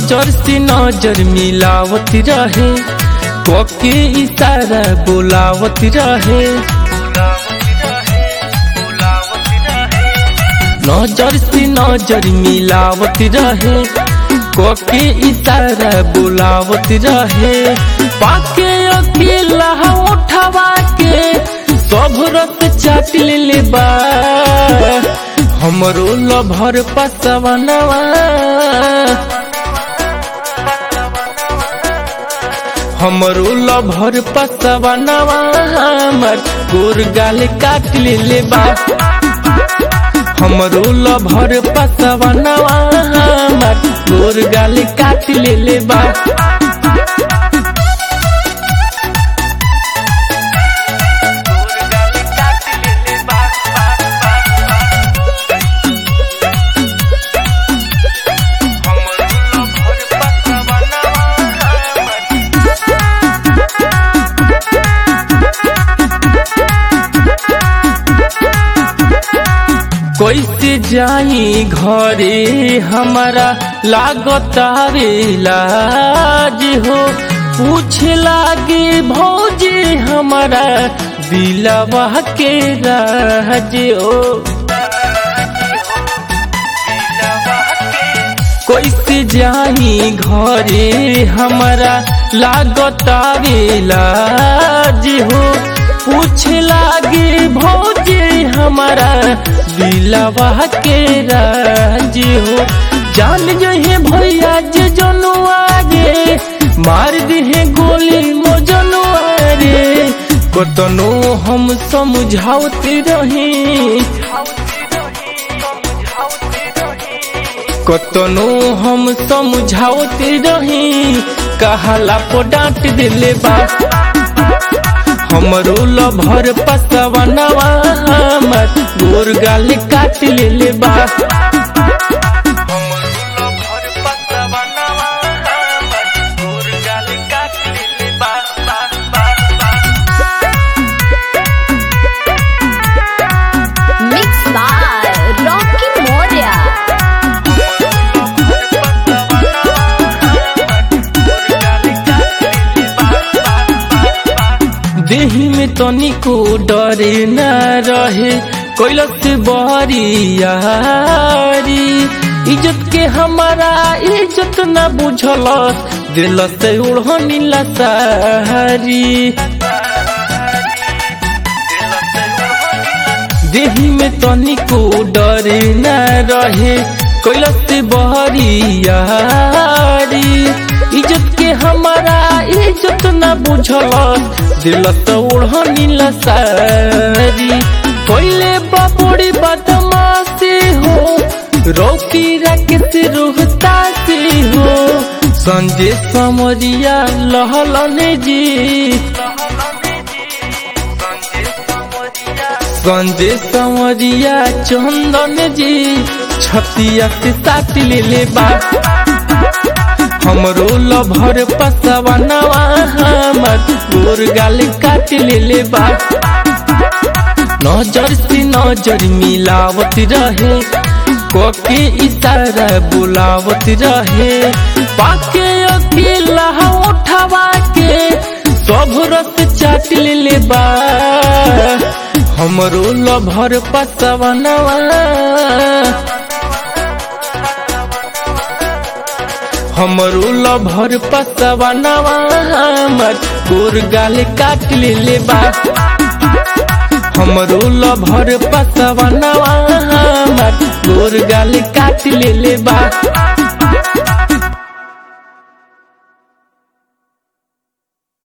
नजर से नजर मिलावत रहे कोके इशारा बुलावत रहे नजर से नजर मिलावत रहे कोके इशारा बुलावत रहे पाके अकेला उठवा के सब रत चाट ले बा हमरो लभर पसवनवा हमरो लभर पसवनवा हमर गोर गाल काट ले बा हमरो लभर पसवनवा हमर गोर गाल काट ले बा कैसे जाई घरे हमारा लागतारे लाज हो पूछ लागे भौजी हमारा दिलवा के राज हो कैसे जाई घरे हमारा लागतारे लाज हो पूछ लागे भौजी हमारा दिलवा के राज हो जान जहे भैया जे जनुआ रे मार दिहे गोली मो जनुआ रे कतनो हम समझावते रहे कतनो हम समझावते रहे कहला पो डांट दिले बा हमरो लभर पसवनवा हमर गोर गाल काट ले बा Mixed by Rocky Moria. देही में तनिको डरे न रहे कैलस बहरियारी इज्जत के हमारा इज्जत न बुझल दिल से उड़नी लसारी देही में तनिको डरे न रहे कैलस बहरियारी इज्जत के हमारा इज्जत न बुझल दिल तो उड़नी लसारी कोइले बाबूड़ी बदमाशी हो रोकी राकेश रोहता से हो संजय समरिया लहलन जी संजय समरिया चंदन जी छतिया के साथ ले ले बा हमरो लभर पसवनवा हमर गोर गाल काट ले ले बा नजर से नजर मिलावत रहे कोके इशारा बुलावत रहे पाके अकेला उठवा के सब रस चाट ले ले बा हमरो लभर पसवनवा हमरो लभर पसवनवा हमर गोर गाल काट ले बा हमरो लभर पसवनवा हमर गोर गाल काट ले बा